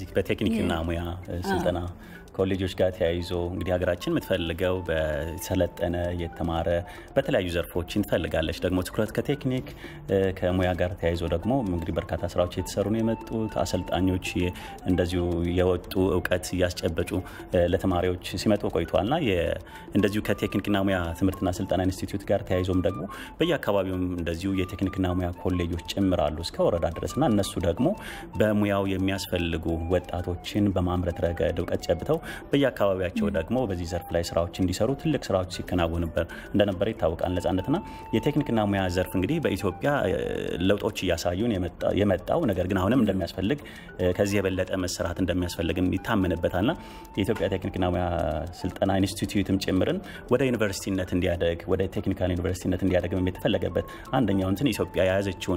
በቴክኒክና ሙያ ስልጠና ኮሌጆች ጋር ተያይዞ እንግዲህ ሀገራችን የምትፈልገው በሰለጠነ የተማረ በተለያዩ ዘርፎችን ትፈልጋለች። ደግሞ ትኩረት ከቴክኒክ ከሙያ ጋር ተያይዞ ደግሞ እንግዲህ በርካታ ስራዎች የተሰሩ ነው የመጡት። አሰልጣኞች እንደዚሁ የወጡ እውቀት እያስጨበጩ ለተማሪዎች ሲመጡ ቆይተዋል እና እንደዚሁ ከቴክኒክና ሙያ ትምህርትና ስልጠና ኢንስቲትዩት ጋር ተያይዞም ደግሞ በየአካባቢውም እንደዚሁ የቴክኒክና ሙያ ኮሌጆች ጭምራሉ እስከ ወረዳ ድረስ እና እነሱ ደግሞ በሙያው የሚያስፈልጉ ወጣቶችን በማምረት ረገድ እውቀት ጨብተው በየአካባቢያቸው ደግሞ በዚህ ዘርፍ ላይ ስራዎች እንዲሰሩ ትልቅ ስራዎች ሲከናወኑ እንደነበረ ይታወቃል። ነጻነትና የቴክኒክና ሙያ ዘርፍ እንግዲህ በኢትዮጵያ ለውጦች እያሳዩን የመጣው ነገር ግን አሁንም እንደሚያስፈልግ ከዚህ የበለጠ መሰራት እንደሚያስፈልግ ይታመንበታልና የኢትዮጵያ ቴክኒክና ሙያ ስልጠና ኢንስቲትዩትም ጭምርን ወደ ዩኒቨርሲቲነት እንዲያደግ ወደ ቴክኒካል ዩኒቨርሲቲነት እንዲያደግ የተፈለገበት አንደኛው እንትን ኢትዮጵያ የያዘችውን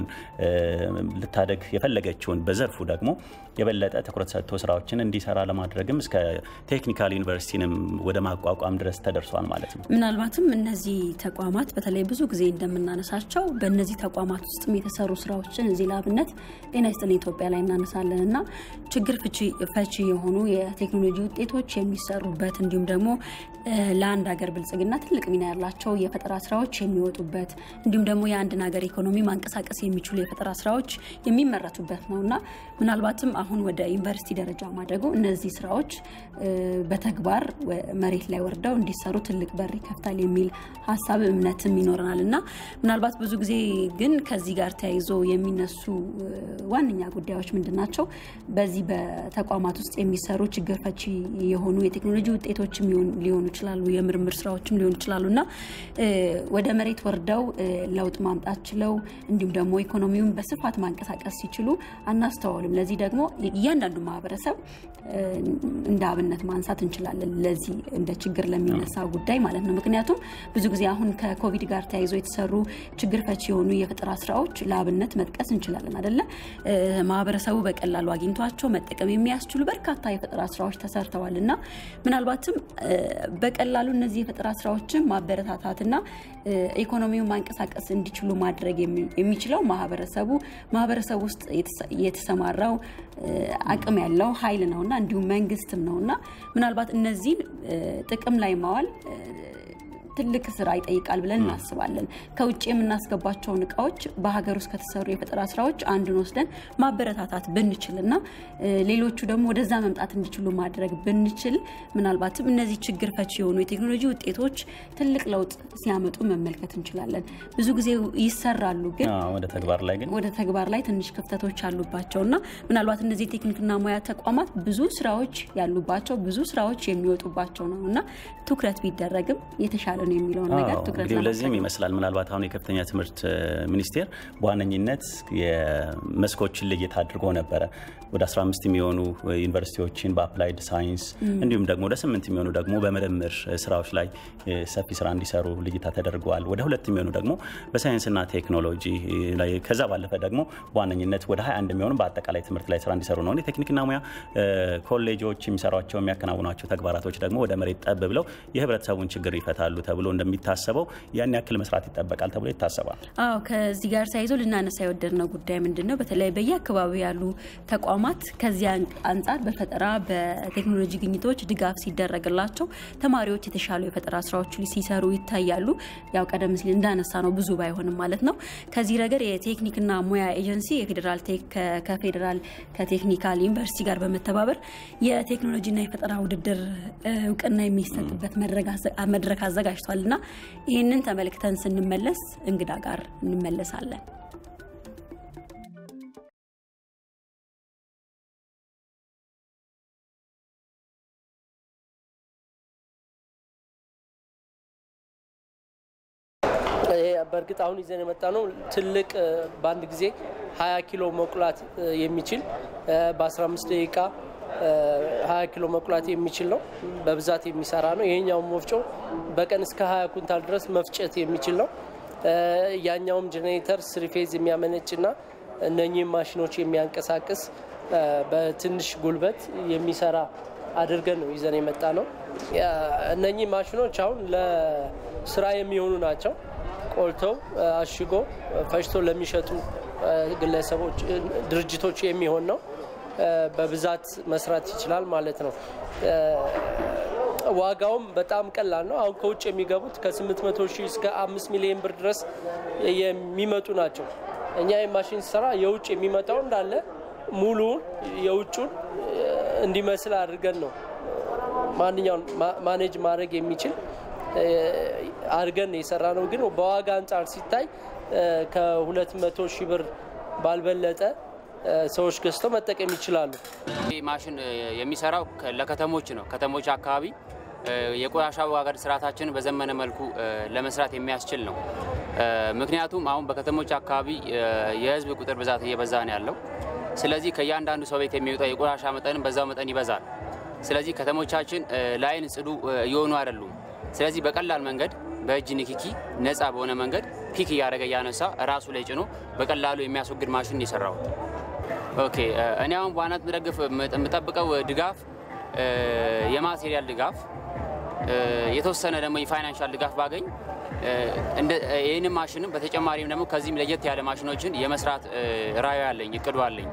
ልታደግ የፈለገችውን በዘርፉ ደግሞ የበለጠ ትኩረት ሰጥቶ ስራዎችን እንዲሰራ ለማድረግም እስከ ቴክኒካል ዩኒቨርሲቲንም ወደ ማቋቋም ድረስ ተደርሷል ማለት ነው። ምናልባትም እነዚህ ተቋማት በተለይ ብዙ ጊዜ እንደምናነሳቸው በእነዚህ ተቋማት ውስጥም የተሰሩ ስራዎችን እዚህ ላብነት ጤና ይስጥልኝ ኢትዮጵያ ላይ እናነሳለን እና ችግር ፈቺ የሆኑ የቴክኖሎጂ ውጤቶች የሚሰሩበት እንዲሁም ደግሞ ለአንድ ሀገር ብልጽግና ትልቅ ሚና ያላቸው የፈጠራ ስራዎች የሚወጡበት እንዲሁም ደግሞ የአንድን ሀገር ኢኮኖሚ ማንቀሳቀስ የሚችሉ የፈጠራ ስራዎች የሚመረቱበት ነው እና ምናልባትም አሁን ወደ ዩኒቨርሲቲ ደረጃ ማደጉ እነዚህ ስራዎች በተግባር መሬት ላይ ወርደው እንዲሰሩ ትልቅ በር ይከፍታል የሚል ሀሳብ እምነትም ይኖረናል እና ምናልባት ብዙ ጊዜ ግን ከዚህ ጋር ተያይዞ የሚነሱ ዋነኛ ጉዳዮች ምንድን ናቸው? በዚህ በተቋማት ውስጥ የሚሰሩ ችግር ፈቺ የሆኑ የቴክኖሎጂ ውጤቶችም ሊሆኑ ይችላሉ፣ የምርምር ስራዎችም ሊሆኑ ይችላሉ እና ወደ መሬት ወርደው ለውጥ ማምጣት ችለው እንዲሁም ደግሞ ኢኮኖሚውን በስፋት ማንቀሳቀስ ሲችሉ አናስተዋልም። ለዚህ ደግሞ እያንዳንዱ ማህበረሰብ እንደ አብነት ማንሳት እንችላለን። ለዚህ እንደ ችግር ለሚነሳ ጉዳይ ማለት ነው። ምክንያቱም ብዙ ጊዜ አሁን ከኮቪድ ጋር ተያይዞ የተሰሩ ችግር ፈቺ የሆኑ የፈጠራ ስራዎች ለአብነት መጥቀስ እንችላለን አደለ? ማህበረሰቡ በቀላሉ አግኝቷቸው መጠቀም የሚያስችሉ በርካታ የፈጠራ ስራዎች ተሰርተዋል እና ምናልባትም በቀላሉ እነዚህ የፈጠራ ስራዎችን ማበረታታትና ኢኮኖሚውን ማንቀሳቀስ እንዲችሉ ማድረግ የሚችለው ማህበረሰቡ ማህበረሰቡ ውስጥ የተሰማራው አቅም ያለው ኃይል ነውና እንዲሁም መንግስትም ነውና ምናልባት እነዚህን ጥቅም ላይ ማዋል ትልቅ ስራ ይጠይቃል ብለን እናስባለን። ከውጭ የምናስገባቸውን እቃዎች በሀገር ውስጥ ከተሰሩ የፈጠራ ስራዎች አንዱን ወስደን ማበረታታት ብንችል እና ሌሎቹ ደግሞ ወደዛ መምጣት እንዲችሉ ማድረግ ብንችል ምናልባትም እነዚህ ችግር ፈቺ የሆኑ የቴክኖሎጂ ውጤቶች ትልቅ ለውጥ ሲያመጡ መመልከት እንችላለን። ብዙ ጊዜ ይሰራሉ፣ ግን ወደ ተግባር ላይ ግን ወደ ተግባር ላይ ትንሽ ክፍተቶች አሉባቸው እና ምናልባት እነዚህ ቴክኒክና ሙያ ተቋማት ብዙ ስራዎች ያሉባቸው ብዙ ስራዎች የሚወጡባቸው ነው እና ትኩረት ቢደረግም የተሻለ ነው የሚለውን ነገር ትኩረት እንግዲህ ለዚህም ይመስላል ምናልባት አሁን የከፍተኛ ትምህርት ሚኒስቴር በዋነኝነት የመስኮችን ልየት አድርጎ ነበረ ወደ 15 የሚሆኑ ዩኒቨርሲቲዎችን በአፕላይድ ሳይንስ እንዲሁም ደግሞ ወደ ስምንት የሚሆኑ ደግሞ በምርምር ስራዎች ላይ ሰፊ ስራ እንዲሰሩ ልይታ ተደርገዋል። ወደ ሁለት የሚሆኑ ደግሞ በሳይንስና ቴክኖሎጂ ላይ ከዛ ባለፈ ደግሞ በዋነኝነት ወደ 21 የሚሆኑ በአጠቃላይ ትምህርት ላይ ስራ እንዲሰሩ ነው። የቴክኒክና ሙያ ኮሌጆች የሚሰሯቸው የሚያከናውኗቸው ተግባራቶች ደግሞ ወደ መሬት ጠብ ብለው የህብረተሰቡን ችግር ይፈታሉ ተብሎ እንደሚታሰበው ያን ያክል መስራት ይጠበቃል ተብሎ ይታሰባል። አዎ ከዚህ ጋር ተያይዞ ልናነሳ የወደድነው ጉዳይ ምንድን ነው? በተለይ በየአካባቢው ያሉ ተቋማት ከዚያ አንጻር በፈጠራ በቴክኖሎጂ ግኝቶች ድጋፍ ሲደረግላቸው ተማሪዎች የተሻሉ የፈጠራ ስራዎች ሲሰሩ ይታያሉ። ያው ቀደም ሲል እንዳነሳ ነው ብዙ ባይሆንም ማለት ነው። ከዚህ ረገድ የቴክኒክና ሙያ ኤጀንሲ የፌዴራል ከፌዴራል ከቴክኒካል ዩኒቨርሲቲ ጋር በመተባበር የቴክኖሎጂና የፈጠራ ውድድር እውቅና የሚሰጥበት መድረክ አዘጋጅቷል እና ይህንን ተመልክተን ስንመለስ እንግዳ ጋር እንመለሳለን። በእርግጥ አሁን ይዘን የመጣ ነው ትልቅ በአንድ ጊዜ 20 ኪሎ መቁላት የሚችል በ15 ደቂቃ 20 ኪሎ መቁላት የሚችል ነው። በብዛት የሚሰራ ነው። ይሄኛውም ወፍጮ በቀን እስከ 20 ኩንታል ድረስ መፍጨት የሚችል ነው። ያኛውም ጄኔሬተር ስሪፌዝ የሚያመነጭና እነኚህም ማሽኖች የሚያንቀሳቅስ በትንሽ ጉልበት የሚሰራ አድርገን ነው ይዘን የመጣ ነው። እነኚህ ማሽኖች አሁን ለስራ የሚሆኑ ናቸው። ቆልተው አሽጎ ፈጭቶ ለሚሸጡ ግለሰቦች፣ ድርጅቶች የሚሆን ነው። በብዛት መስራት ይችላል ማለት ነው። ዋጋውም በጣም ቀላል ነው። አሁን ከውጭ የሚገቡት ከ800 ሺህ እስከ 5 ሚሊዮን ብር ድረስ የሚመጡ ናቸው። እኛ የማሽን ስራ የውጭ የሚመጣው እንዳለ ሙሉውን የውጩን እንዲመስል አድርገን ነው ማንኛውን ማኔጅ ማድረግ የሚችል አድርገን የሰራ ነው። ግን በዋጋ አንጻር ሲታይ ከ200 ሺህ ብር ባልበለጠ ሰዎች ገዝተው መጠቀም ይችላሉ። ይህ ማሽን የሚሰራው ለከተሞች ነው። ከተሞች አካባቢ የቆሻሻ አወጋገድ ስርዓታችንን በዘመነ መልኩ ለመስራት የሚያስችል ነው። ምክንያቱም አሁን በከተሞች አካባቢ የህዝብ ቁጥር ብዛት እየበዛ ነው ያለው። ስለዚህ ከእያንዳንዱ ሰው ቤት የሚወጣው የቆሻሻ መጠንም በዛው መጠን ይበዛል። ስለዚህ ከተሞቻችን ለአይን ጽዱ እየሆኑ አይደሉም። ስለዚህ በቀላል መንገድ በእጅ ንክኪ ነፃ በሆነ መንገድ ፒክ እያደረገ እያነሳ ራሱ ላይ ጭኖ በቀላሉ የሚያስወግድ ማሽን የሰራሁት። ኦኬ እኔ አሁን በዋናት ምደግፍ የምጠብቀው ድጋፍ የማቴሪያል ድጋፍ፣ የተወሰነ ደግሞ የፋይናንሻል ድጋፍ ባገኝ ይህንም ማሽንም በተጨማሪም ደግሞ ከዚህም ለየት ያለ ማሽኖችን የመስራት ራዕዩ አለኝ፣ እቅዱ አለኝ።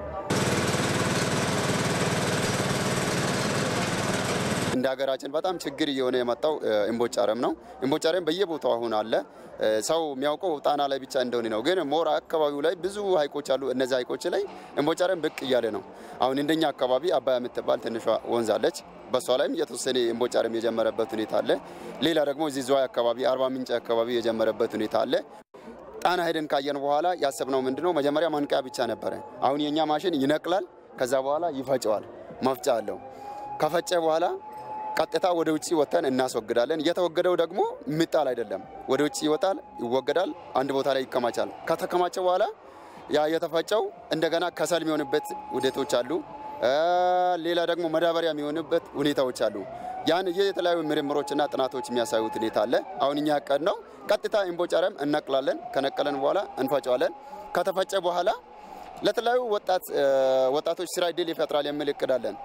እንደ ሀገራችን በጣም ችግር እየሆነ የመጣው እምቦጭ አረም ነው። እምቦጭ አረም በየቦታው አሁን አለ። ሰው የሚያውቀው ጣና ላይ ብቻ እንደሆነ ነው። ግን ሞራ አካባቢው ላይ ብዙ ሀይቆች አሉ። እነዚህ ሀይቆች ላይ እምቦጭ አረም ብቅ እያለ ነው። አሁን እንደኛ አካባቢ አባያ የምትባል ትንሿ ወንዝ አለች። በሷ ላይም የተወሰነ እምቦጭ አረም የጀመረበት ሁኔታ አለ። ሌላ ደግሞ እዚህ ዝዋይ አካባቢ፣ አርባ ምንጭ አካባቢ የጀመረበት ሁኔታ አለ። ጣና ሄደን ካየን በኋላ ያሰብነው ምንድነው መጀመሪያ ማንቂያ ብቻ ነበረ። አሁን የእኛ ማሽን ይነቅላል፣ ከዛ በኋላ ይፈጨዋል። መፍጫ አለው። ከፈጨ በኋላ ቀጥታ ወደ ውጭ ወጥተን እናስወግዳለን። እየተወገደው ደግሞ ምጣል አይደለም፣ ወደ ውጭ ይወጣል፣ ይወገዳል፣ አንድ ቦታ ላይ ይከማቻል። ከተከማቸ በኋላ ያ የተፈጨው እንደገና ከሰል የሚሆንበት ውደቶች አሉ። ሌላ ደግሞ መዳበሪያ የሚሆንበት ሁኔታዎች አሉ። ያን የተለያዩ ምርምሮችና ጥናቶች የሚያሳዩት ሁኔታ አለ። አሁን እኛ ያቀድ ነው ቀጥታ እምቦጭ አረም እነቅላለን። ከነቀለን በኋላ እንፈጨዋለን። ከተፈጨ በኋላ ለተለያዩ ወጣቶች ስራ እድል ይፈጥራል የሚል እቅድ አለን።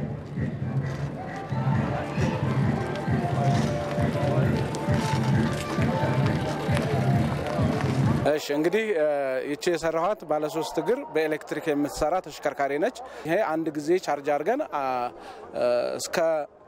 እሺ እንግዲህ ይቺ የሰራኋት ባለሶስት እግር በኤሌክትሪክ የምትሰራ ተሽከርካሪ ነች። ይሄ አንድ ጊዜ ቻርጅ አድርገን እስከ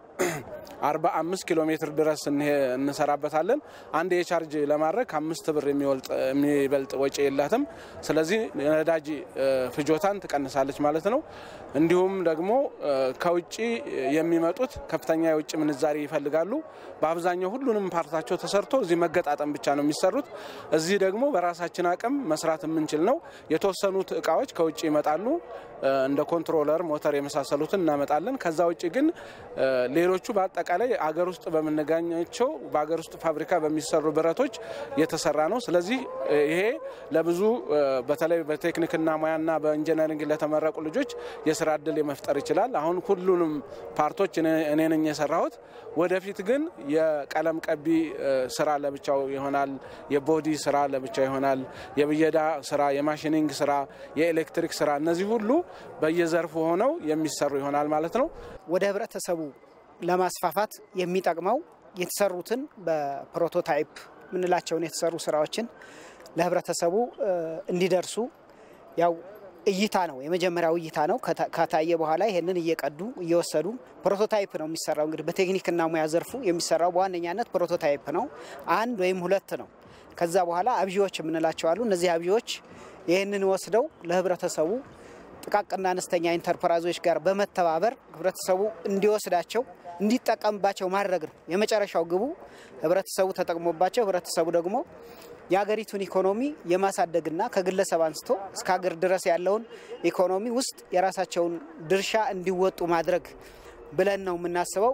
45 ኪሎ ሜትር ድረስ እንሰራበታለን። አንድ የቻርጅ ለማድረግ ከአምስት ብር የሚበልጥ ወጪ የላትም። ስለዚህ የነዳጅ ፍጆታን ትቀንሳለች ማለት ነው። እንዲሁም ደግሞ ከውጭ የሚመጡት ከፍተኛ የውጭ ምንዛሪ ይፈልጋሉ። በአብዛኛው ሁሉንም ፓርታቸው ተሰርቶ እዚህ መገጣጠም ብቻ ነው የሚሰሩት። እዚህ ደግሞ በራሳችን አቅም መስራት የምንችል ነው። የተወሰኑት እቃዎች ከውጭ ይመጣሉ። እንደ ኮንትሮለር፣ ሞተር የመሳሰሉትን እናመጣለን። ከዛ ውጭ ግን ሌሎቹ በአጠቃላይ አገር ውስጥ በምንገኛቸው በአገር ውስጥ ፋብሪካ በሚሰሩ ብረቶች የተሰራ ነው። ስለዚህ ይሄ ለብዙ በተለይ በቴክኒክና ሙያና በኢንጂነሪንግ ለተመረቁ ልጆች የስራ እድል የመፍጠር ይችላል። አሁን ሁሉንም ፓርቶች እኔ ነኝ የሰራሁት። ወደፊት ግን የቀለም ቀቢ ስራ ለብቻው ይሆናል። የቦዲ ስራ ለብቻው ይሆናል። የብየዳ ስራ፣ የማሽኒንግ ስራ፣ የኤሌክትሪክ ስራ እነዚህ ሁሉ በየዘርፉ ሆነው የሚሰሩ ይሆናል ማለት ነው። ወደ ህብረተሰቡ ለማስፋፋት የሚጠቅመው የተሰሩትን በፕሮቶታይፕ ምንላቸውን የተሰሩ ስራዎችን ለህብረተሰቡ እንዲደርሱ ያው እይታ ነው፣ የመጀመሪያው እይታ ነው። ከታየ በኋላ ይሄንን እየቀዱ እየወሰዱ ፕሮቶታይፕ ነው የሚሰራው። እንግዲህ በቴክኒክና ሙያ ዘርፉ የሚሰራው በዋነኛነት ፕሮቶታይፕ ነው። አንድ ወይም ሁለት ነው። ከዛ በኋላ አብዢዎች የምንላቸው አሉ። እነዚህ አብዢዎች ይህንን ወስደው ለህብረተሰቡ ጥቃቅንና አነስተኛ ኢንተርፕራይዞች ጋር በመተባበር ህብረተሰቡ እንዲወስዳቸው እንዲጠቀምባቸው ማድረግ ነው የመጨረሻው ግቡ። ህብረተሰቡ ተጠቅሞባቸው ህብረተሰቡ ደግሞ የሀገሪቱን ኢኮኖሚ የማሳደግና ከግለሰብ አንስቶ እስከ ሀገር ድረስ ያለውን ኢኮኖሚ ውስጥ የራሳቸውን ድርሻ እንዲወጡ ማድረግ ብለን ነው የምናስበው።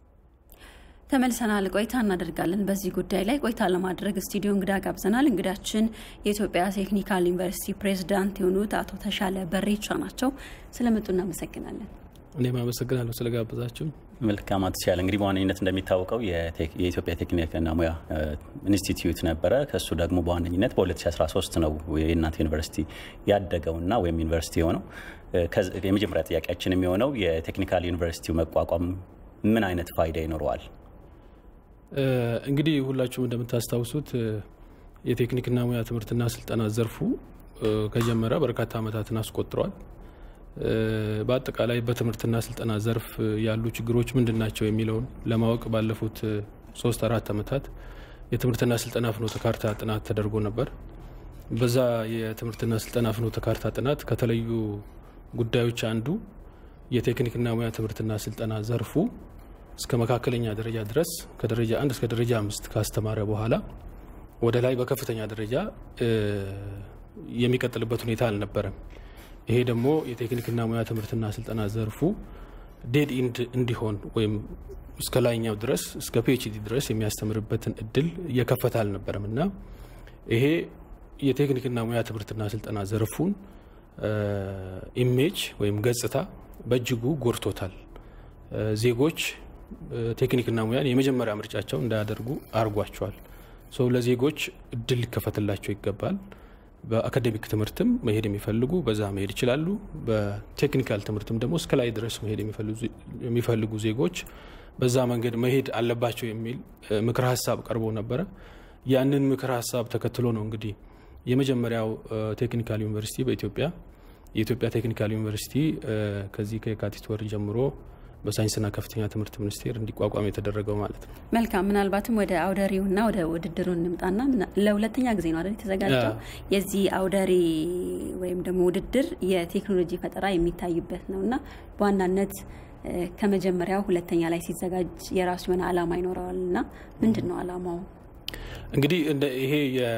ተመልሰናል። ቆይታ እናደርጋለን። በዚህ ጉዳይ ላይ ቆይታ ለማድረግ ስቱዲዮ እንግዳ ጋብዘናል። እንግዳችን የኢትዮጵያ ቴክኒካል ዩኒቨርሲቲ ፕሬዝዳንት የሆኑት አቶ ተሻለ በሬቻ ናቸው። ስለመጡ እናመሰግናለን። እኔም አመሰግናለሁ ስለጋበዛችሁ። መልካም አቶ ተሻለ፣ እንግዲህ በዋነኝነት እንደሚታወቀው የኢትዮጵያ ቴክኒክና ሙያ ኢንስቲትዩት ነበረ። ከእሱ ደግሞ በዋነኝነት በ2013 ነው የእናንተ ዩኒቨርሲቲ ያደገውና ወይም ዩኒቨርሲቲ የሆነው። የመጀመሪያ ጥያቄያችን የሚሆነው የቴክኒካል ዩኒቨርሲቲው መቋቋም ምን አይነት ፋይዳ ይኖረዋል? እንግዲህ ሁላችሁም እንደምታስታውሱት የቴክኒክና ሙያ ትምህርትና ስልጠና ዘርፉ ከጀመረ በርካታ ዓመታትን አስቆጥሯል። በአጠቃላይ በትምህርትና ስልጠና ዘርፍ ያሉ ችግሮች ምንድን ናቸው የሚለውን ለማወቅ ባለፉት ሶስት አራት ዓመታት የትምህርትና ስልጠና ፍኖተ ካርታ ጥናት ተደርጎ ነበር። በዛ የትምህርትና ስልጠና ፍኖተ ካርታ ጥናት ከተለዩ ጉዳዮች አንዱ የቴክኒክና ሙያ ትምህርትና ስልጠና ዘርፉ እስከ መካከለኛ ደረጃ ድረስ ከደረጃ አንድ እስከ ደረጃ አምስት ካስተማረ በኋላ ወደ ላይ በከፍተኛ ደረጃ የሚቀጥልበት ሁኔታ አልነበረም። ይሄ ደግሞ የቴክኒክና ሙያ ትምህርትና ስልጠና ዘርፉ ዴድ ኢንድ እንዲሆን ወይም እስከ ላይኛው ድረስ እስከ ፒኤችዲ ድረስ የሚያስተምርበትን እድል እየከፈተ አልነበረም እና ይሄ የቴክኒክና ሙያ ትምህርትና ስልጠና ዘርፉን ኢሜጅ ወይም ገጽታ በእጅጉ ጎድቶታል። ዜጎች ቴክኒክና ሙያን የመጀመሪያ ምርጫቸው እንዳያደርጉ አርጓቸዋል። ሰው ለዜጎች እድል ሊከፈትላቸው ይገባል። በአካዴሚክ ትምህርትም መሄድ የሚፈልጉ በዛ መሄድ ይችላሉ። በቴክኒካል ትምህርትም ደግሞ እስከ ላይ ድረስ መሄድ የሚፈልጉ ዜጎች በዛ መንገድ መሄድ አለባቸው የሚል ምክር ሀሳብ ቀርቦ ነበረ። ያንን ምክር ሀሳብ ተከትሎ ነው እንግዲህ የመጀመሪያው ቴክኒካል ዩኒቨርሲቲ በኢትዮጵያ የኢትዮጵያ ቴክኒካል ዩኒቨርሲቲ ከዚህ ከየካቲት ወር ጀምሮ በሳይንስና ከፍተኛ ትምህርት ሚኒስቴር እንዲቋቋም የተደረገው ማለት ነው። መልካም። ምናልባትም ወደ አውደሪውና ወደ ውድድሩ እንምጣና ለሁለተኛ ጊዜ ነው አይደል የተዘጋጀው? የዚህ አውደሪ ወይም ደግሞ ውድድር የቴክኖሎጂ ፈጠራ የሚታይበት ነው እና በዋናነት ከመጀመሪያው ሁለተኛ ላይ ሲዘጋጅ የራሱ የሆነ ዓላማ ይኖረዋል እና ምንድን ነው ዓላማው? እንግዲህ ይሄ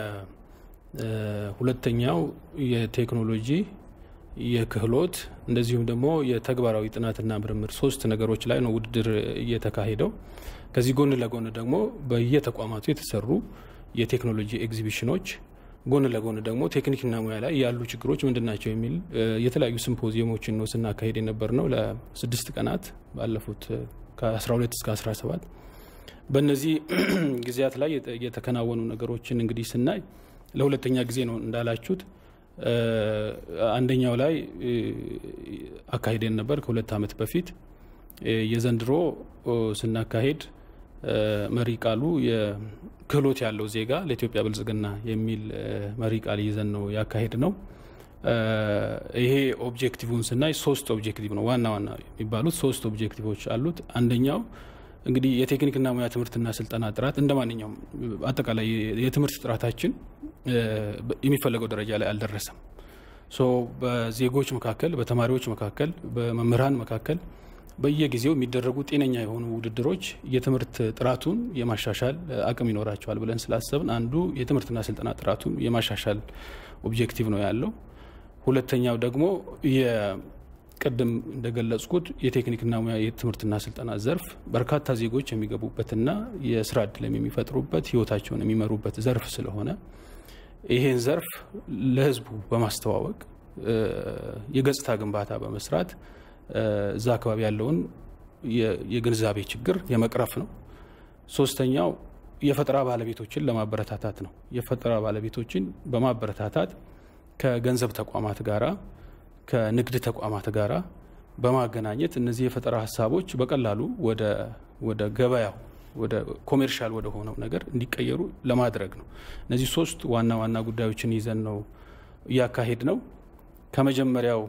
የሁለተኛው የቴክኖሎጂ የክህሎት እንደዚሁም ደግሞ የተግባራዊ ጥናትና ምርምር ሶስት ነገሮች ላይ ነው ውድድር እየተካሄደው። ከዚህ ጎን ለጎን ደግሞ በየተቋማቱ የተሰሩ የቴክኖሎጂ ኤግዚቢሽኖች ጎን ለጎን ደግሞ ቴክኒክና ሙያ ላይ ያሉ ችግሮች ምንድን ናቸው የሚል የተለያዩ ሲምፖዚየሞችን ነው ስናካሄድ የነበር ነው ለስድስት ቀናት ባለፉት ከ12 እስከ 17 በእነዚህ ጊዜያት ላይ የተከናወኑ ነገሮችን እንግዲህ ስናይ ለሁለተኛ ጊዜ ነው እንዳላችሁት አንደኛው ላይ አካሄደን ነበር ከሁለት ዓመት በፊት። የዘንድሮ ስናካሄድ መሪ ቃሉ የክህሎት ያለው ዜጋ ለኢትዮጵያ ብልጽግና የሚል መሪ ቃል ይዘን ነው ያካሄድ ነው። ይሄ ኦብጀክቲቭን ስናይ ሶስት ኦብጀክቲቭ ነው ዋና ዋና የሚባሉት ሶስት ኦብጀክቲቮች አሉት። አንደኛው እንግዲህ የቴክኒክና ሙያ ትምህርትና ስልጠና ጥራት እንደ ማንኛውም አጠቃላይ የትምህርት ጥራታችን የሚፈለገው ደረጃ ላይ አልደረሰም። ሶ በዜጎች መካከል፣ በተማሪዎች መካከል፣ በመምህራን መካከል በየጊዜው የሚደረጉ ጤነኛ የሆኑ ውድድሮች የትምህርት ጥራቱን የማሻሻል አቅም ይኖራቸዋል ብለን ስላሰብን አንዱ የትምህርትና ስልጠና ጥራቱን የማሻሻል ኦብጀክቲቭ ነው ያለው። ሁለተኛው ደግሞ ቅድም እንደገለጽኩት የቴክኒክና ሙያ የትምህርትና ስልጠና ዘርፍ በርካታ ዜጎች የሚገቡበትና የስራ እድልም የሚፈጥሩበት ህይወታቸውን የሚመሩበት ዘርፍ ስለሆነ ይሄን ዘርፍ ለህዝቡ በማስተዋወቅ የገጽታ ግንባታ በመስራት እዛ አካባቢ ያለውን የግንዛቤ ችግር የመቅረፍ ነው። ሶስተኛው የፈጠራ ባለቤቶችን ለማበረታታት ነው። የፈጠራ ባለቤቶችን በማበረታታት ከገንዘብ ተቋማት ጋራ ከንግድ ተቋማት ጋር በማገናኘት እነዚህ የፈጠራ ሀሳቦች በቀላሉ ወደ ገበያው ወደ ኮሜርሻል ወደ ሆነው ነገር እንዲቀየሩ ለማድረግ ነው። እነዚህ ሶስት ዋና ዋና ጉዳዮችን ይዘን ነው እያካሄድ ነው። ከመጀመሪያው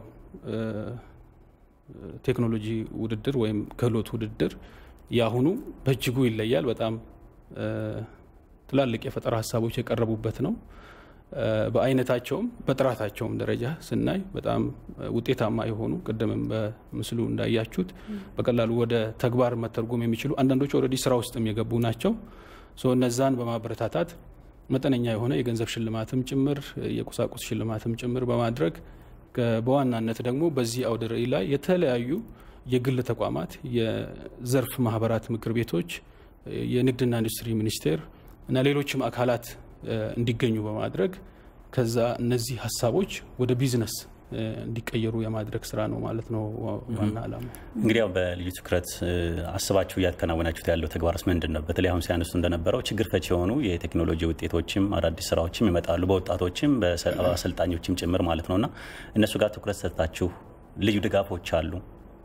ቴክኖሎጂ ውድድር ወይም ክህሎት ውድድር የአሁኑ በእጅጉ ይለያል። በጣም ትላልቅ የፈጠራ ሀሳቦች የቀረቡበት ነው። በአይነታቸውም በጥራታቸውም ደረጃ ስናይ በጣም ውጤታማ የሆኑ ቅድምም በምስሉ እንዳያችሁት በቀላሉ ወደ ተግባር መተርጎም የሚችሉ አንዳንዶቹ ኦልሬዲ ስራ ውስጥም የገቡ ናቸው። እነዛን በማበረታታት መጠነኛ የሆነ የገንዘብ ሽልማትም ጭምር የቁሳቁስ ሽልማትም ጭምር በማድረግ በዋናነት ደግሞ በዚህ አውደ ርዕይ ላይ የተለያዩ የግል ተቋማት፣ የዘርፍ ማህበራት ምክር ቤቶች፣ የንግድና ኢንዱስትሪ ሚኒስቴር እና ሌሎችም አካላት እንዲገኙ በማድረግ ከዛ እነዚህ ሀሳቦች ወደ ቢዝነስ እንዲቀየሩ የማድረግ ስራ ነው ማለት ነው ዋና ዓላማ። እንግዲህ ያው በልዩ ትኩረት አስባችሁ እያከናወናችሁት ያለው ተግባርስ ምንድን ነው? በተለይ አሁን ሲያነሱ እንደነበረው ችግር ፈች የሆኑ የቴክኖሎጂ ውጤቶችም አዳዲስ ስራዎችም ይመጣሉ፣ በወጣቶችም በአሰልጣኞችም ጭምር ማለት ነው እና እነሱ ጋር ትኩረት ሰጥታችሁ ልዩ ድጋፎች አሉ?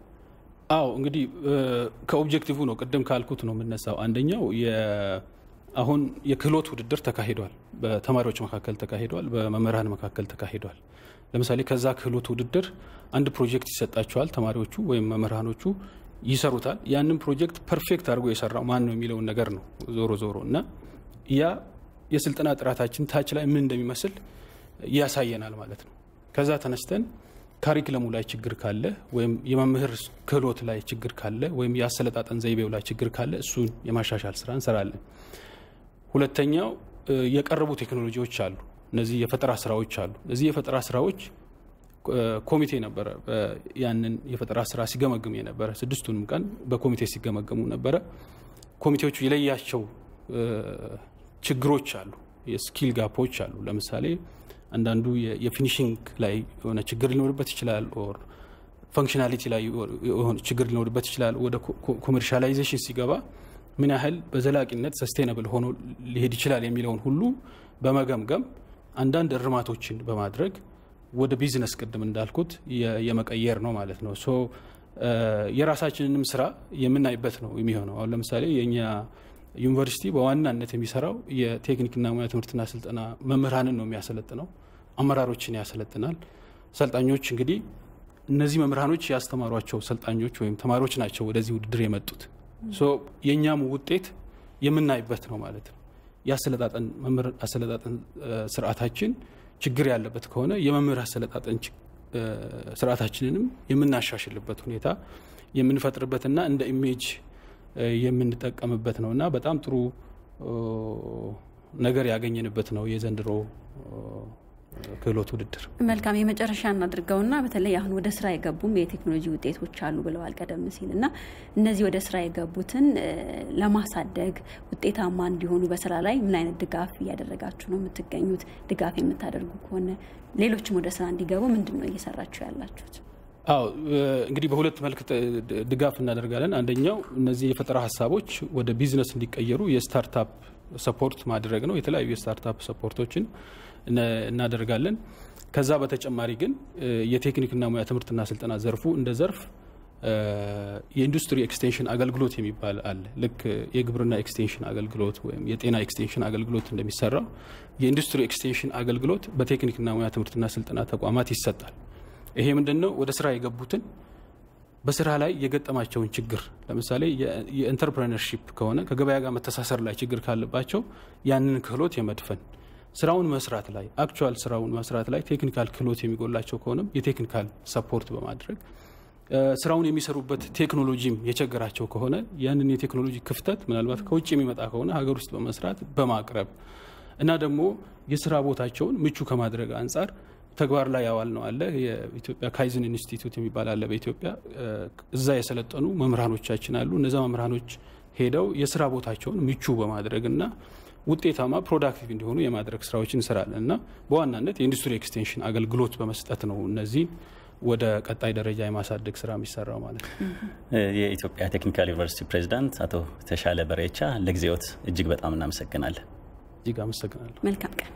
አዎ እንግዲህ ከኦብጀክቲቭ ነው ቅድም ካልኩት ነው የምነሳው። አንደኛው አሁን የክህሎት ውድድር ተካሂዷል። በተማሪዎች መካከል ተካሂዷል። በመምህራን መካከል ተካሂዷል። ለምሳሌ ከዛ ክህሎት ውድድር አንድ ፕሮጀክት ይሰጣቸዋል። ተማሪዎቹ ወይም መምህራኖቹ ይሰሩታል። ያንን ፕሮጀክት ፐርፌክት አድርጎ የሰራው ማን ነው የሚለውን ነገር ነው ዞሮ ዞሮ እና ያ የስልጠና ጥራታችን ታች ላይ ምን እንደሚመስል ያሳየናል ማለት ነው። ከዛ ተነስተን ካሪክለሙ ላይ ችግር ካለ ወይም የመምህር ክህሎት ላይ ችግር ካለ ወይም የአሰለጣጠን ዘይቤው ላይ ችግር ካለ እሱን የማሻሻል ስራ እንሰራለን። ሁለተኛው የቀረቡ ቴክኖሎጂዎች አሉ። እነዚህ የፈጠራ ስራዎች አሉ። እነዚህ የፈጠራ ስራዎች ኮሚቴ ነበረ ያንን የፈጠራ ስራ ሲገመግም የነበረ ስድስቱንም ቀን በኮሚቴ ሲገመገሙ ነበረ። ኮሚቴዎቹ የለያቸው ችግሮች አሉ፣ የስኪል ጋፖች አሉ። ለምሳሌ አንዳንዱ የፊኒሽንግ ላይ የሆነ ችግር ሊኖርበት ይችላል። ኦር ፈንክሽናሊቲ ላይ ችግር ሊኖርበት ይችላል። ወደ ኮሜርሻላይዜሽን ሲገባ ምን ያህል በዘላቂነት ሰስቴናብል ሆኖ ሊሄድ ይችላል የሚለውን ሁሉ በመገምገም አንዳንድ እርማቶችን በማድረግ ወደ ቢዝነስ ቅድም እንዳልኩት የመቀየር ነው ማለት ነው። ሶ የራሳችንንም ስራ የምናይበት ነው የሚሆነው። አሁን ለምሳሌ የእኛ ዩኒቨርሲቲ በዋናነት የሚሰራው የቴክኒክና ሙያ ትምህርትና ስልጠና መምህራንን ነው የሚያሰለጥነው። አመራሮችን ያሰለጥናል። ሰልጣኞች እንግዲህ እነዚህ መምህራኖች ያስተማሯቸው ሰልጣኞች ወይም ተማሪዎች ናቸው ወደዚህ ውድድር የመጡት። የእኛም ውጤት የምናይበት ነው ማለት ነው። የአሰለጣጠን መምህር አሰለጣጠን ስርዓታችን ችግር ያለበት ከሆነ የመምህር አሰለጣጠን ስርዓታችንንም የምናሻሽልበት ሁኔታ የምንፈጥርበትና እንደ ኢሜጅ የምንጠቀምበት ነው እና በጣም ጥሩ ነገር ያገኘንበት ነው የዘንድሮ ክህሎት ውድድር። መልካም የመጨረሻ እናድርገውና በተለይ አሁን ወደ ስራ የገቡም የቴክኖሎጂ ውጤቶች አሉ ብለዋል ቀደም ሲል እና እነዚህ ወደ ስራ የገቡትን ለማሳደግ ውጤታማ እንዲሆኑ በስራ ላይ ምን አይነት ድጋፍ እያደረጋችሁ ነው የምትገኙት? ድጋፍ የምታደርጉ ከሆነ ሌሎችም ወደ ስራ እንዲገቡ ምንድን ነው እየሰራችሁ ያላችሁት? አዎ እንግዲህ በሁለት መልክ ድጋፍ እናደርጋለን። አንደኛው እነዚህ የፈጠራ ሀሳቦች ወደ ቢዝነስ እንዲቀየሩ የስታርታፕ ሰፖርት ማድረግ ነው። የተለያዩ የስታርታፕ ሰፖርቶችን እናደርጋለን። ከዛ በተጨማሪ ግን የቴክኒክና ሙያ ትምህርትና ስልጠና ዘርፉ እንደ ዘርፍ የኢንዱስትሪ ኤክስቴንሽን አገልግሎት የሚባል አለ። ልክ የግብርና ኤክስቴንሽን አገልግሎት ወይም የጤና ኤክስቴንሽን አገልግሎት እንደሚሰራው የኢንዱስትሪ ኤክስቴንሽን አገልግሎት በቴክኒክና ሙያ ትምህርትና ስልጠና ተቋማት ይሰጣል። ይሄ ምንድን ነው? ወደ ስራ የገቡትን በስራ ላይ የገጠማቸውን ችግር ለምሳሌ የኢንተርፕረነርሺፕ ከሆነ ከገበያ ጋር መተሳሰር ላይ ችግር ካለባቸው ያንን ክህሎት የመድፈን ስራውን መስራት ላይ አክቹዋል ስራውን መስራት ላይ ቴክኒካል ክህሎት የሚጎላቸው ከሆነም የቴክኒካል ሰፖርት በማድረግ ስራውን የሚሰሩበት ቴክኖሎጂም የቸገራቸው ከሆነ ያንን የቴክኖሎጂ ክፍተት ምናልባት ከውጭ የሚመጣ ከሆነ ሀገር ውስጥ በመስራት በማቅረብ እና ደግሞ የስራ ቦታቸውን ምቹ ከማድረግ አንጻር ተግባር ላይ ያዋል ነው አለ። የኢትዮጵያ ካይዝን ኢንስቲትዩት የሚባል አለ በኢትዮጵያ እዛ የሰለጠኑ መምህራኖቻችን አሉ። እነዛ መምህራኖች ሄደው የስራ ቦታቸውን ምቹ በማድረግ እና ውጤታማ ፕሮዳክቲቭ እንዲሆኑ የማድረግ ስራዎችን እንሰራለን እና በዋናነት የኢንዱስትሪ ኤክስቴንሽን አገልግሎት በመስጠት ነው እነዚህን ወደ ቀጣይ ደረጃ የማሳደግ ስራ የሚሰራው ማለት ነው። የኢትዮጵያ ቴክኒካል ዩኒቨርሲቲ ፕሬዚዳንት አቶ ተሻለ በሬቻ ለጊዜዎት እጅግ በጣም እናመሰግናለን። እጅግ አመሰግናለሁ። መልካም ቀን።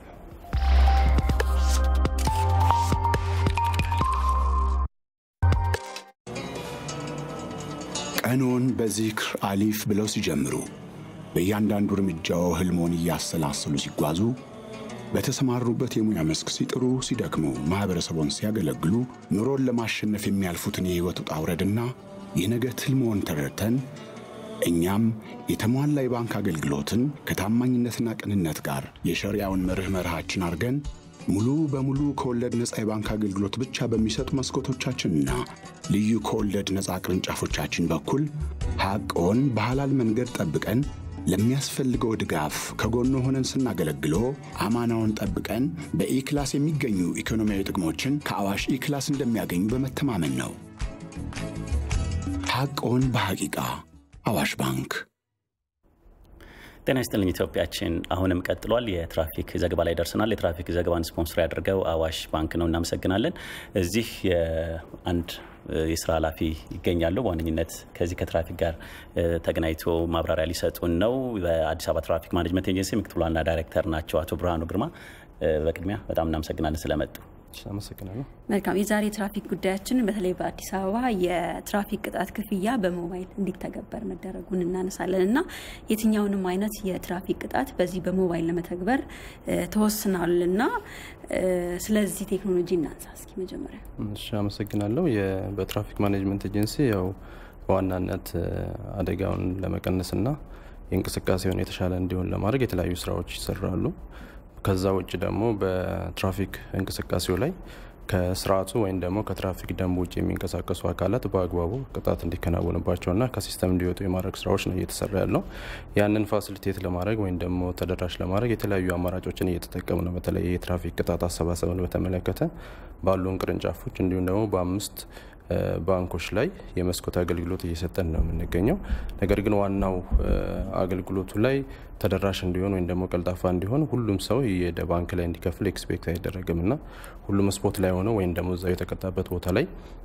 ቀኖን በዚክር አሊፍ ብለው ሲጀምሩ በእያንዳንዱ እርምጃው ህልሞን እያሰላሰሉ ሲጓዙ በተሰማሩበት የሙያ መስክ ሲጥሩ ሲደክሙ ማኅበረሰቦን ሲያገለግሉ ኑሮን ለማሸነፍ የሚያልፉትን የሕይወት ውጣ ውረድና የነገ ትልሞን ተረድተን እኛም የተሟላ የባንክ አገልግሎትን ከታማኝነትና ቅንነት ጋር የሸሪያውን መርህ መርሃችን አድርገን ሙሉ በሙሉ ከወለድ ነፃ የባንክ አገልግሎት ብቻ በሚሰጡ መስኮቶቻችንና ልዩ ከወለድ ነፃ ቅርንጫፎቻችን በኩል ሐቅዎን በሐላል መንገድ ጠብቀን ለሚያስፈልገው ድጋፍ ከጎኖ ሆነን ስናገለግሎ አማናውን ጠብቀን በኢክላስ የሚገኙ ኢኮኖሚያዊ ጥቅሞችን ከአዋሽ ኢክላስ እንደሚያገኙ በመተማመን ነው። ሐቅዎን በሐቂቃ አዋሽ ባንክ። ጤና ይስጥልኝ ኢትዮጵያችን አሁንም ቀጥሏል። የትራፊክ ዘገባ ላይ ደርሰናል። የትራፊክ ዘገባን ስፖንሰር ያደርገው አዋሽ ባንክ ነው። እናመሰግናለን። እዚህ አንድ የስራ ኃላፊ ይገኛሉ። በዋነኝነት ከዚህ ከትራፊክ ጋር ተገናኝቶ ማብራሪያ ሊሰጡን ነው። በአዲስ አበባ ትራፊክ ማኔጅመንት ኤጀንሲ ምክትል ዋና ዳይሬክተር ናቸው አቶ ብርሃኑ ግርማ። በቅድሚያ በጣም እናመሰግናለን ስለመጡ። አመሰግናለሁ። መልካም። የዛሬ የትራፊክ ጉዳያችን በተለይ በአዲስ አበባ የትራፊክ ቅጣት ክፍያ በሞባይል እንዲተገበር መደረጉን እናነሳለን እና የትኛውንም አይነት የትራፊክ ቅጣት በዚህ በሞባይል ለመተግበር ተወስኗል እና ስለዚህ ቴክኖሎጂ እናንሳ እስኪ መጀመሪያ። እሺ፣ አመሰግናለሁ። በትራፊክ ማኔጅመንት ኤጀንሲ ያው በዋናነት አደጋውን ለመቀነስና የእንቅስቃሴውን የተሻለ እንዲሆን ለማድረግ የተለያዩ ስራዎች ይሰራሉ። ከዛ ውጭ ደግሞ በትራፊክ እንቅስቃሴው ላይ ከስርዓቱ ወይም ደግሞ ከትራፊክ ደንብ ውጭ የሚንቀሳቀሱ አካላት በአግባቡ ቅጣት እንዲከናወንባቸውና ከሲስተም እንዲወጡ የማድረግ ስራዎች ነው እየተሰራ ያለው። ያንን ፋሲሊቴት ለማድረግ ወይም ደግሞ ተደራሽ ለማድረግ የተለያዩ አማራጮችን እየተጠቀሙ ነው። በተለይ የትራፊክ ቅጣት አሰባሰብን በተመለከተ ባሉን ቅርንጫፎች እንዲሁም ደግሞ በአምስት ባንኮች ላይ የመስኮት አገልግሎት እየሰጠን ነው የምንገኘው። ነገር ግን ዋናው አገልግሎቱ ላይ ተደራሽ እንዲሆን ወይም ደግሞ ቀልጣፋ እንዲሆን ሁሉም ሰው የደ ባንክ ላይ እንዲከፍል ኤክስፔክት አይደረግም እና ሁሉም ስፖት ላይ ሆነው ወይም ደግሞ እዛው የተቀጣበት ቦታ ላይ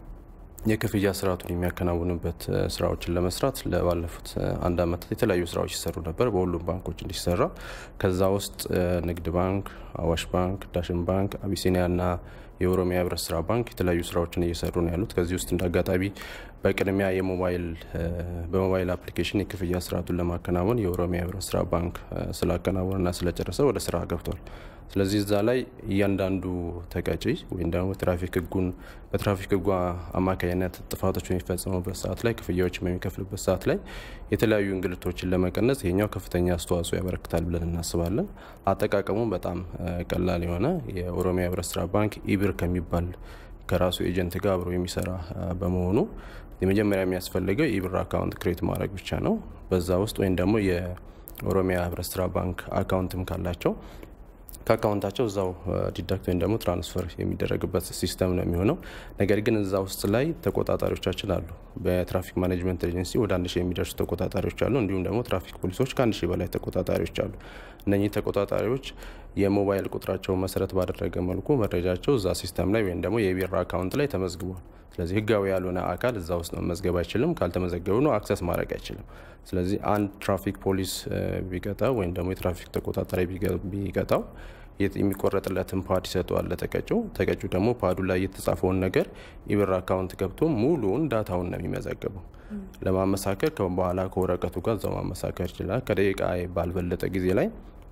የክፍያ ስርዓቱን የሚያከናውንበት ስራዎችን ለመስራት ለባለፉት አንድ ዓመታት የተለያዩ ስራዎች ይሰሩ ነበር፣ በሁሉም ባንኮች እንዲሰራ። ከዛ ውስጥ ንግድ ባንክ፣ አዋሽ ባንክ፣ ዳሽን ባንክ፣ አቢሲኒያና የኦሮሚያ ህብረት ስራ ባንክ የተለያዩ ስራዎችን እየሰሩ ነው ያሉት። ከዚህ ውስጥ እንደ አጋጣሚ በቅድሚያ የሞባይል በሞባይል አፕሊኬሽን የክፍያ ስርዓቱን ለማከናወን የኦሮሚያ ህብረት ስራ ባንክ ስላከናወንና ስለጨረሰ ወደ ስራ ገብቷል። ስለዚህ እዛ ላይ እያንዳንዱ ተቀጪ ወይም ደግሞ ትራፊክ ህጉን በትራፊክ ህጉ አማካኝነት ጥፋቶች በሚፈጸሙበት ሰዓት ላይ ክፍያዎች በሚከፍልበት ሰዓት ላይ የተለያዩ እንግልቶችን ለመቀነስ ይሄኛው ከፍተኛ አስተዋጽኦ ያበረክታል ብለን እናስባለን። አጠቃቀሙ በጣም ቀላል የሆነ የኦሮሚያ ህብረት ስራ ባንክ ኢብር ከሚባል ከራሱ ኤጀንት ጋር አብሮ የሚሰራ በመሆኑ የመጀመሪያ የሚያስፈልገው ኢብር አካውንት ክሬት ማድረግ ብቻ ነው። በዛ ውስጥ ወይም ደግሞ የኦሮሚያ ህብረት ስራ ባንክ አካውንትም ካላቸው ከአካውንታቸው እዛው ዲዳክት ወይም ደግሞ ትራንስፈር የሚደረግበት ሲስተም ነው የሚሆነው። ነገር ግን እዛ ውስጥ ላይ ተቆጣጣሪዎቻችን አሉ። በትራፊክ ማኔጅመንት ኤጀንሲ ወደ አንድ ሺህ የሚደርሱ ተቆጣጣሪዎች አሉ። እንዲሁም ደግሞ ትራፊክ ፖሊሶች ከአንድ ሺህ በላይ ተቆጣጣሪዎች አሉ። እነኚህ ተቆጣጣሪዎች የሞባይል ቁጥራቸውን መሰረት ባደረገ መልኩ መረጃቸው እዛ ሲስተም ላይ ወይም ደግሞ የቢራ አካውንት ላይ ተመዝግቧል። ስለዚህ ህጋዊ ያልሆነ አካል እዛ ውስጥ መመዝገብ አይችልም። ካልተመዘገቡ ነው አክሰስ ማድረግ አይችልም። ስለዚህ አንድ ትራፊክ ፖሊስ ቢቀጣው ወይም ደግሞ የትራፊክ ተቆጣጣሪ ቢቀጣው የሚቆረጥለትን ፓድ ይሰጠዋል ለተቀጪው። ተቀጪው ደግሞ ፓዱ ላይ የተጻፈውን ነገር ኢብር አካውንት ገብቶ ሙሉውን ዳታውን ነው የሚመዘግበው። ለማመሳከር በኋላ ከወረቀቱ ጋር እዛው ማመሳከር ይችላል። ከደቂቃ ባልበለጠ ጊዜ ላይ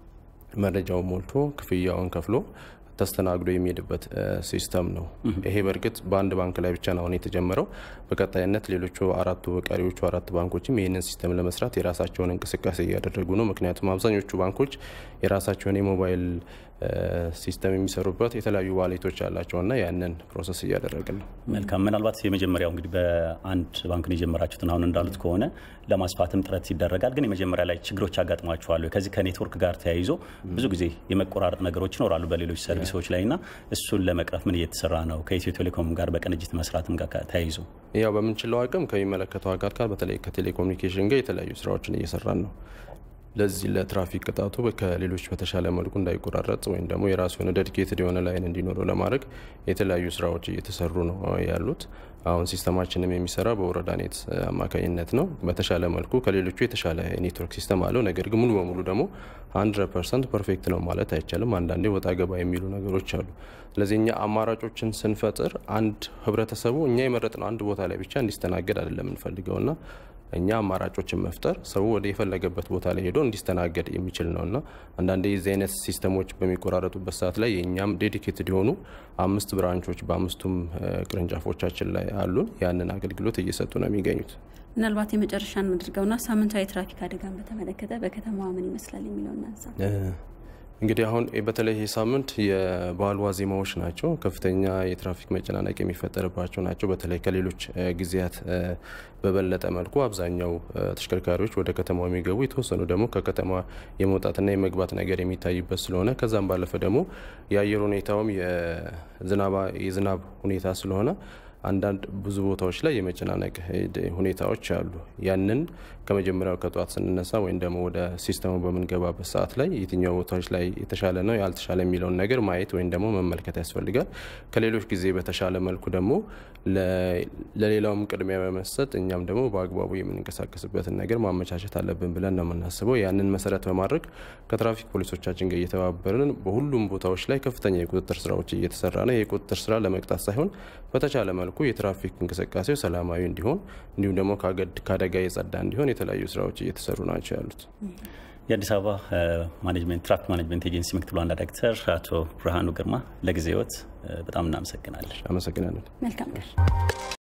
መረጃውን ሞልቶ ክፍያውን ከፍሎ ተስተናግዶ የሚሄድበት ሲስተም ነው። ይሄ በእርግጥ በአንድ ባንክ ላይ ብቻ ነው አሁን የተጀመረው። በቀጣይነት ሌሎቹ አራቱ ቀሪዎቹ አራት ባንኮችም ይህንን ሲስተም ለመስራት የራሳቸውን እንቅስቃሴ እያደረጉ ነው። ምክንያቱም አብዛኞቹ ባንኮች የራሳቸውን የሞባይል ሲስተም የሚሰሩበት የተለያዩ ዋሌቶች አላቸውና ያንን ፕሮሰስ እያደረግን ነው። መልካም። ምናልባት የመጀመሪያው እንግዲህ በአንድ ባንክ ነው የጀመራችሁትን አሁን እንዳሉት ከሆነ ለማስፋትም ጥረት ይደረጋል። ግን የመጀመሪያ ላይ ችግሮች ያጋጥሟቸዋል። ከዚህ ከኔትወርክ ጋር ተያይዞ ብዙ ጊዜ የመቆራረጥ ነገሮች ይኖራሉ በሌሎች ሰርቪሶች ላይ እና እሱን ለመቅረፍ ምን እየተሰራ ነው? ከኢትዮ ቴሌኮም ጋር በቅንጅት መስራትም ጋር ተያይዞ ያው በምንችለው አቅም ከሚመለከተው አካል ጋር በተለይ ከቴሌኮሙኒኬሽን ጋር የተለያዩ ስራዎችን እየሰራን ነው። ለዚህ ለትራፊክ ቅጣቱ ከሌሎች በተሻለ መልኩ እንዳይቆራረጥ ወይም ደግሞ የራሱ የሆነ ዴዲኬትድ የሆነ ላይን እንዲኖረው ለማድረግ የተለያዩ ስራዎች እየተሰሩ ነው ያሉት። አሁን ሲስተማችንም የሚሰራ በወረዳ ኔት አማካኝነት ነው። በተሻለ መልኩ ከሌሎቹ የተሻለ ኔትወርክ ሲስተም አለው። ነገር ግን ሙሉ በሙሉ ደግሞ 100 ፐርሰንት ፐርፌክት ነው ማለት አይቻልም። አንዳንዴ ወጣ ገባ የሚሉ ነገሮች አሉ። ስለዚህ እኛ አማራጮችን ስንፈጥር አንድ ህብረተሰቡ እኛ የመረጥነው አንድ ቦታ ላይ ብቻ እንዲስተናገድ አይደለም የምንፈልገውና እኛ አማራጮችን መፍጠር ሰው ወደ የፈለገበት ቦታ ላይ ሄዶ እንዲስተናገድ የሚችል ነው እና አንዳንዴ የዚህ አይነት ሲስተሞች በሚቆራረጡበት ሰዓት ላይ የእኛም ዴዲኬትድ የሆኑ አምስት ብራንቾች በአምስቱም ቅርንጫፎቻችን ላይ አሉን። ያንን አገልግሎት እየሰጡ ነው የሚገኙት። ምናልባት የመጨረሻ እናድርገውና ሳምንታዊ የትራፊክ አደጋን በተመለከተ በከተማዋ ምን ይመስላል የሚለው እናንሳ። እንግዲህ አሁን በተለይ ይህ ሳምንት የበዓል ዋዜማዎች ናቸው። ከፍተኛ የትራፊክ መጨናነቅ የሚፈጠርባቸው ናቸው። በተለይ ከሌሎች ጊዜያት በበለጠ መልኩ አብዛኛው ተሽከርካሪዎች ወደ ከተማው የሚገቡ የተወሰኑ ደግሞ ከከተማ የመውጣትና የመግባት ነገር የሚታይበት ስለሆነ ከዛም ባለፈ ደግሞ የአየር ሁኔታውም የዝናብ ሁኔታ ስለሆነ አንዳንድ ብዙ ቦታዎች ላይ የመጨናነቅ ሁኔታዎች አሉ። ያንን ከመጀመሪያው ከጠዋት ስንነሳ ወይም ደግሞ ወደ ሲስተሙ በምንገባበት ሰዓት ላይ የትኛው ቦታዎች ላይ የተሻለ ነው ያልተሻለ የሚለውን ነገር ማየት ወይም ደግሞ መመልከት ያስፈልጋል። ከሌሎች ጊዜ በተሻለ መልኩ ደግሞ ለሌላውም ቅድሚያ በመስጠት እኛም ደግሞ በአግባቡ የምንንቀሳቀስበትን ነገር ማመቻቸት አለብን ብለን ነው የምናስበው። ያንን መሰረት በማድረግ ከትራፊክ ፖሊሶቻችን ጋር እየተባበርን በሁሉም ቦታዎች ላይ ከፍተኛ የቁጥጥር ስራዎች እየተሰራ ነው። የቁጥጥር ስራ ለመቅጣት ሳይሆን በተቻለ መልኩ የትራፊክ እንቅስቃሴው ሰላማዊ እንዲሆን እንዲሁም ደግሞ ከአደጋ የጸዳ እንዲሆን የተለያዩ ስራዎች እየተሰሩ ናቸው ያሉት። የአዲስ አበባ ማኔጅመንት ትራፊክ ማኔጅመንት ኤጀንሲ ምክትል ዋና ዳይሬክተር አቶ ብርሃኑ ግርማ ለጊዜዎት በጣም እናመሰግናለን። አመሰግናለን። መልካም